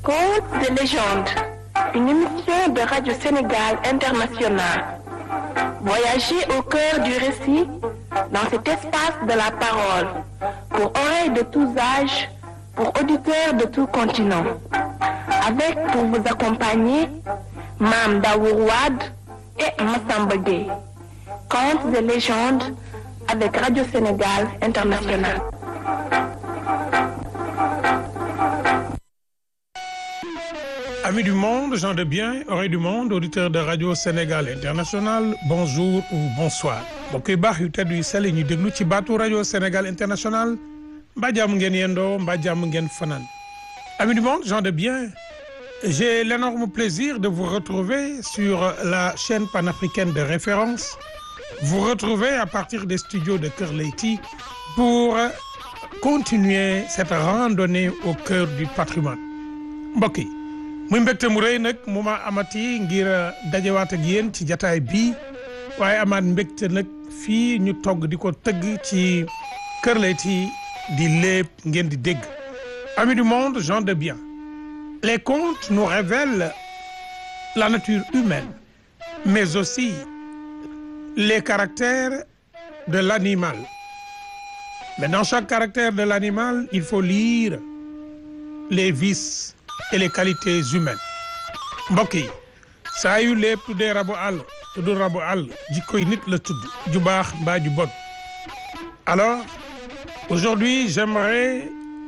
Contes de légende, une émission de Radio Sénégal International. Voyagez au cœur du récit dans cet espace de la parole, pour oreilles de tous âges, pour auditeurs de tout continent. Avec pour vous accompagner, Mam Daourouad et Massamba Gueye. Contes de légende avec Radio Sénégal International. Amis du monde, gens de bien, oreilles du monde, auditeurs de Radio Sénégal International, bonjour ou bonsoir. mbokk yu baax yu tedd yu sell ñu déglu ci baatu Radio Sénégal International mbaa jàmm ngeen yendoo mbaa jàmm ngeen fanaan. Amis du monde, gens de bien, j'ai l'énorme plaisir de vous retrouver sur la chaîne panafricaine de référence. Vous retrouver à partir des studios de Kër Leyti pour continuer cette randonnée au cœur du patrimoine. mbokk yi muy mbégte mu rëy nag mu ma amati ngir dajewaat ak yéen ci jataay bii waaye amaat mbégte nag fii ñu togg di ko tëgg ci Kër Leyti di léeb ngeen di dégg amis du monde gens de bien les contes nous révèlent la nature humaine mais aussi les caractères de l'animal mais dans chaque caractère de l'animal il faut lire les vices et les qualités humaines mbokk yi saa yu lépp tuddee rabu àll tudd rabu àll jikkoy nit la tudd ju baax mbaa ju bon alors aujourd'hui j'aimerais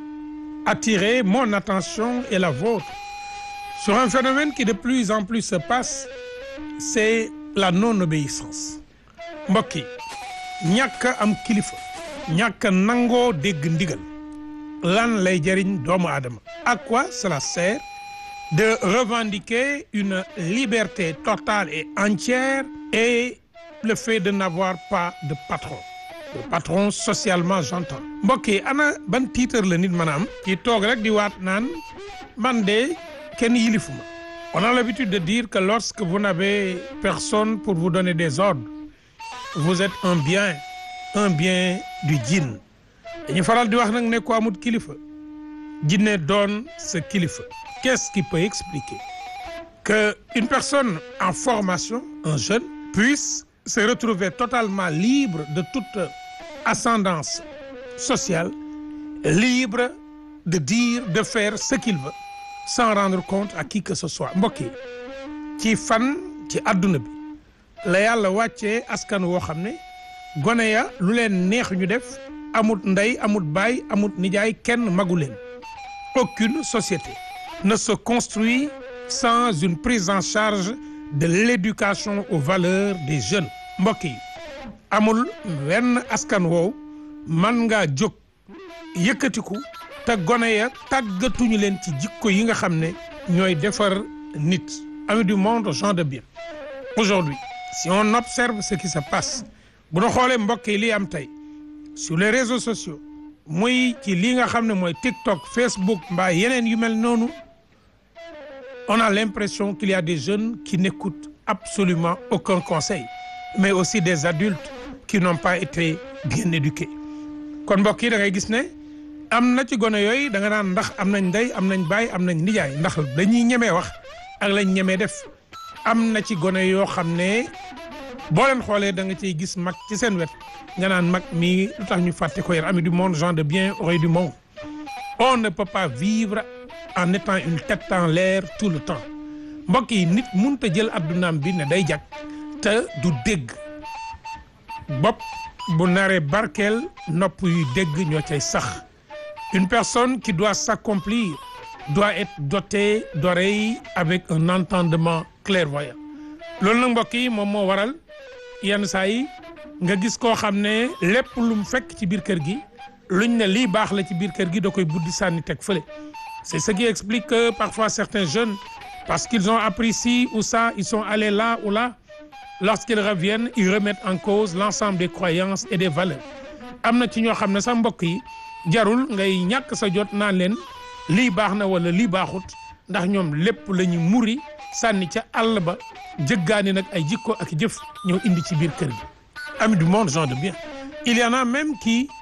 attirer mon attention et la vôtre sur un phénomène qui de plus en plus se passe c'est la non-obéissance mbokk yi ñàkk a am kilifa ñàkk a nangoo dégg ndigal lan lay jëriñ doomu aadama à quoi cela sert de revendiquer une liberté totale et entière et le fait de n'avoir pas de patron de patron socialement j'entends mbokk yi ana ban titre la nit mën a am ci toog rek di waat naan man de kenn yilifuma on a l'habitude de dire que lorsque vous n'avez personne pour vous donner des ordres vous êtes un bien un bien du djinn dañu faral di wax nag ne ko amut kilifa jinne doon sa kilifa qu'est-ce qui peut expliquer que une personne en formation un jeune puisse se retrouver totalement libre de toute ascendance sociale libre de dire de faire ce qu'il veut sans rendre compte à qui que ce soit mbokk yi ci fan ci adduna bi la yàlla wàccee askan woo xam ne gone ya lu leen neex ñu def amut ndey amut baay amut nijaay kenn magu leen aucune société ne se construit sans une prise en charge de l'éducation aux valeurs des jeunes mbokk yi amul wenn askan woow man ngaa jóg yëkkatiku te gone ya tàggatuñu leen ci jikko yi nga xam ne ñooy defar nit amis du monde gens de bien aujourd'hui si on observe ce qui se passe bu ñu xoolee mbokk yi li am tey sur les réseaux sociaux muy ci lii nga xam ne mooy TikTok Facebook mbaa yeneen yu mel noonu on a l'impression qu'il y a des jeunes qui n'écoutent absolument aucun conseil mais aussi des adultes qui n'ont pas été bien éduqués kon mbokk yi da ngay gis ne am na ci gone yooyu da nga naan ndax am nañ ndey am nañ baay am nañ nijaay ndax dañuy ñemee wax ak lañ ñemee def am na ci gone yoo xam ne boo leen xoolee da nga ciy gis mag ci seen wet nga naan mag mii lu tax ñu fàtte ko yar ami du monde gens de bien oreilles du monde on ne peut pas vivre en étant une tête en l'air tout le temps mbokk yi nit mënut a jël addunaam bi ne day jag te du dégg bopp bu naree barkeel nopp yuy dégg ñoo cay sax une personne qui doit s'accomplir doit être dotée d'oreilles avec un entendement clairvoyant loolu nag mbokk yi moom moo waral yenn saa yi nga gis koo xam ne lépp lu mu fekk ci biir kër gi luñ ne lii baax la ci biir kër gi da koy buddi sànni teg fële c'est ce qui explique que parfois certains jeunes parce qu'ils ont appris ci ou ça ils sont allés là ou là lorsqu'ils reviennent ils remettent en cause l'ensemble des croyances et des valeurs am na ci ñoo xam ne sax mbokk yi jarul ngay ñàkk sa jot naan leen lii baax na wala lii baaxut ndax ñoom lépp la ñu muri sànni ca àll ba jëggaani nag ay jikko ak jëf ñëw indi ci biir kër gi amis du monde gens de bien il y en a même qui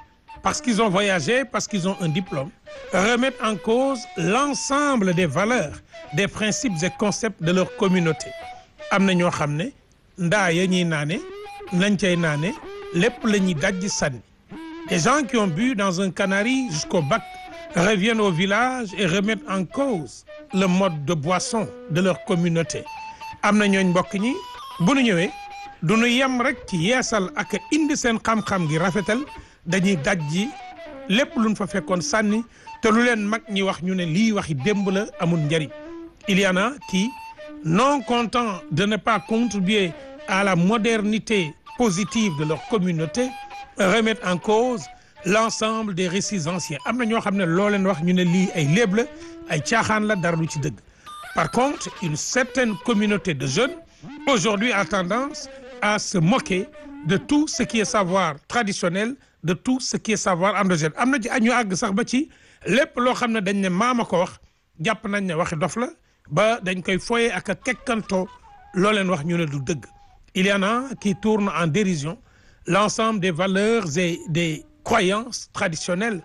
parce qu'ils ont voyagé parce qu'ils ont un diplôme remettent en cause l'ensemble des valeurs des principes et concepts de leur communauté am na ñoo xam ne ndaa ya ñuy naane lañ cay naane lépp la ñuy dajji sànni des gens qui ont bu dans un canari jusqu'au bac reviennent au village et remettent en cause le mode de boisson de leur communauté am na ñooñ mbokk ñi bu nu ñëwee du nu yem rek ci yeesal ak indi seen xam-xam gi rafetal dañuy dajji lépp luñ fa fekkoon sànni te lu leen mag ñi wax ñu ne lii waxi démb la amul njariñ il y en a qui non contents de ne pas contribuer à la modernité positive de leur communauté remettent en cause l'ensemble des récits anciens am na ñoo xam ne loo leen wax ñu ne lii ay léeb la ay caaxaan la dara lu ci dëgg par contre une certaine communauté de jeunes aujourd'hui a tendance à se moquer de tout ce qui est savoir traditionnel de tout ce qui est savoir endogène am na ci ñu àgg sax ba ci lépp loo xam ne dañ ne maama ko wax jàpp nañ ne waxi dof la ba dañ koy foye ak a kekkantoo loo leen wax ñu ne du dëgg il y en a qui tournent en dérision l'ensemble des valeurs et des croyances traditionnelles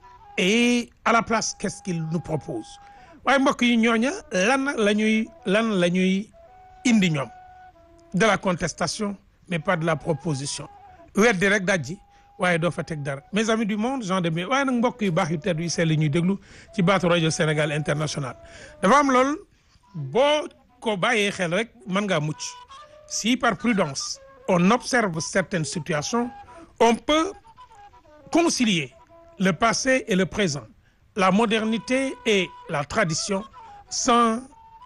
et à la place qu'est-ce qu'ils nous proposent waaye mbokk yi ñooña lan la ñuy lan la ñuy indi ñoom de la contestation mais pas de la proposition weddi rek dajji waaye doo fa teg dara mes amis du monde gens de bien waaye nag mbokk yu baax yu tedd yu sell ñuy déglu ci baatu rajo Sénégal international dafa am lool boo ko bàyyee xel rek mën ngaa mucc si par prudence on observe certaines situations on peut concilier le passé et le présent la modernité et la tradition sans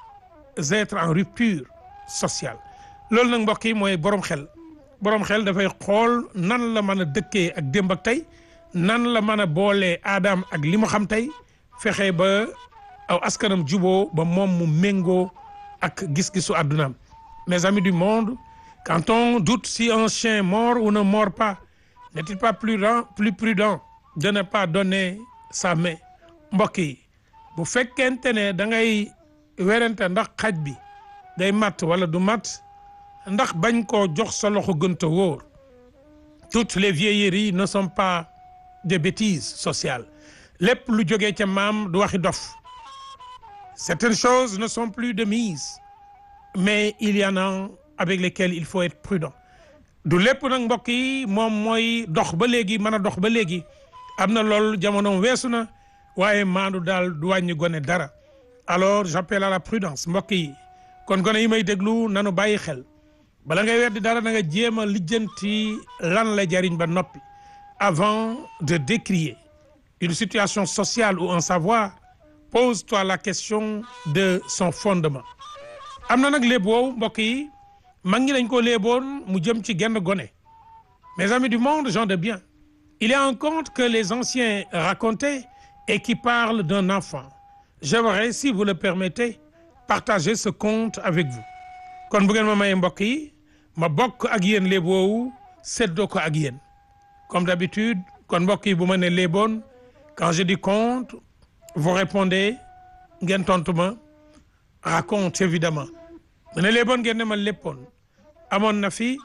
être en rupture sociale loolu nag mbokk yi mooy borom xel borom xel dafay xool nan la mën a dëkkee ak démb ak tey nan la mën a boolee aadam ak li mu xam tey fexe ba aw askanam juboo ba moom mu méngoo ak gis-gisu àddunaam mes amis du monde quand on doute si un chien mord ou ne mord pas n'est-il pas plus prudent plus prudent de ne pas donner sa main mbokk yi bu fekkente ne da ngay werante ndax xaj bi day matt wala du matt ndax bañ koo jox sa loxo gënta wóor toutes les vieilleries ne sont pas des bêtises sociales lépp lu jógee ca maam du waxi dof certaines choses ne sont plus de mise mais il y en a avec lesquelles il faut être prudent du lépp nag mbokk yi moom mooy dox ba léegi mën a dox ba léegi am na loolu jamonoom weesu na waaye maandu daal du wàññi gone dara alors j'appelle à la prudence mbokk yi kon gone yi may déglu nanu bàyyi xel bala ngay weddi dara da nga jéem a lijjanti lan la jariñ ba noppi avant de décrier une situation sociale ou un savoir pose-toi la question de son fondement am na nag léeb woowu mbokk yi mag ñi dañ ko léeboon mu jëm ci genn gone mes amis du monde gens de bien il y a un conte que les anciens racontaient et qui parle d'un enfant j'aimerais si vous le permettez partager ce conte avec vous kon bu ngeen ma mayee mbokk yi ma bokk ak yéen léeb woowu seddoo ko ak yéen comme d'habitude kon mbokk yi bu ma ne léeboon quand je dis conte vous répondez ngeen tontu ma raconte évidemment mu ne léeboon ngeen ne ma léppoon amoon na fi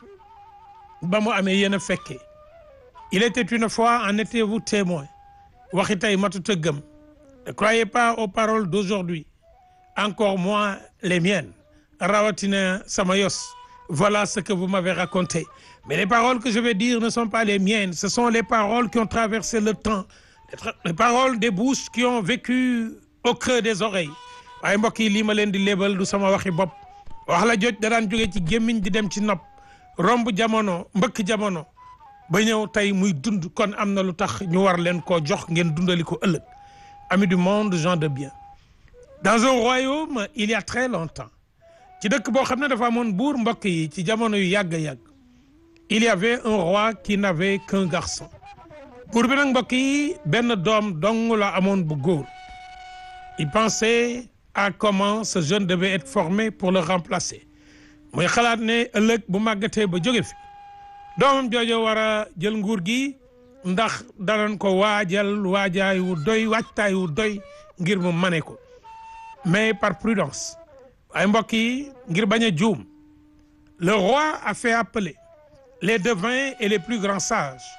ba mu amee yéen a fekkee il était une fois en étiez-vous témoin waxi tey matut a gëm ne croyez pas aux paroles d'aujourd'hui encore moins les miennes rawatina sama yos voilà ce que vous m'avez raconté mais les paroles que je vais dire ne sont pas les miennes ce sont les paroles qui ont traversé le temps les paroles des bouches qui ont vécu au creux des oreilles waaye mbokk yi lii ma leen di lébal du sama waxi bopp wax la joj da daan jóge ci gémmiñ di dem ci nopp romb jamono mbëkk jamono ba ñëw tey muy dund kon am na lu tax ñu war leen koo jox ngeen dundali ko ëllëg amis du monde gens de bien dans un royaume il y a très longtemps ci dëkk boo xam ne dafa amoon buur mbokk yi ci jamono yu yàgg yàgg il y avait un roi qui n'avait qu'un garçon buur bi nag mbokk yi benn doom dong la amoon bu góor il pensait à comment ce jeune devait être formé pour le remplacer muy xalaat ne ëllëg bu màggatee ba jóge fi doomam joojo war a jël nguur gi ndax danañ ko waajal waajaay wu doy waajtaay wu doy ngir mu mane ko mais par prudence waaye mbokk yi ngir bañ a juum le roi a fait appeler les devins et les plus grands sages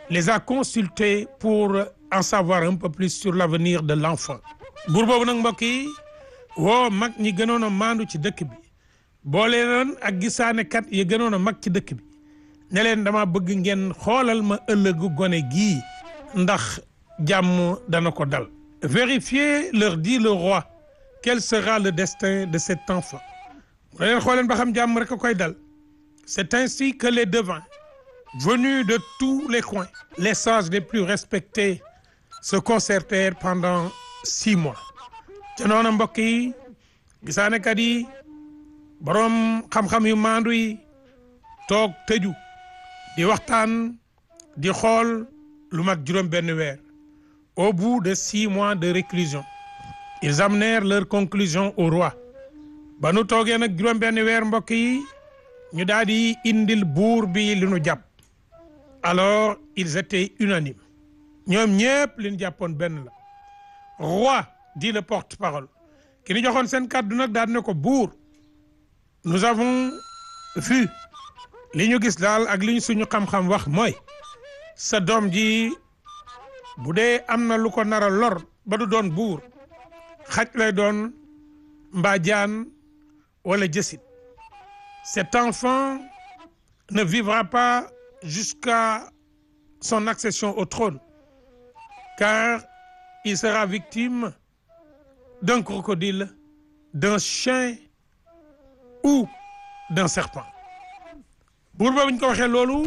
les a consultés pour en savoir un peu plus sur l'avenir de l'enfant buur boobu nag mbokk yi woo mag ñi gënoon a maandu ci dëkk bi boole leen ak gisaanekat yi gënoon a mag ci dëkk bi ne leen dama bëgg ngeen xoolal ma ëllëgu gone gii ndax jàmm dana ko dal vérifiez leur dit le roi quel sera le destin de cet enfant mu ne leen xooleen ba xam jàmm rek a koy dal c'est ainsi que les devins venus de tous les coins les sages les plus respectés se concertèrent pendant six mois ca noona mbokk yi gisaanekat yi boroom xam-xam yu maandu yi toog tëju di waxtaan di xool lu mat juróom benn weer au bout de six mois de réclusion ils amenèrent leur conclusion au roi ba nu toogee nag juróom benn weer mbokk yi ñu daal di indil buur bi li nu jàpp alors ils étaient unanimes ñoom ñëpp li ñu jàppoon benn la roi dit le porte-parole ki ñu joxoon seen kàddu nag daal ne ko buur nous avons vu li ñu gis daal ak li ñu suñu xam-xam wax mooy sa doom ji bu dee am na lu ko nar a lor ba du doon buur xaj lay doon mbaa jaan wala jësit cet enfant ne vivra pas jusqu'à son accession au trône car il sera victime d'un crocodile d'un chien ou d'un serpent buur boobu ñu ko waxee loolu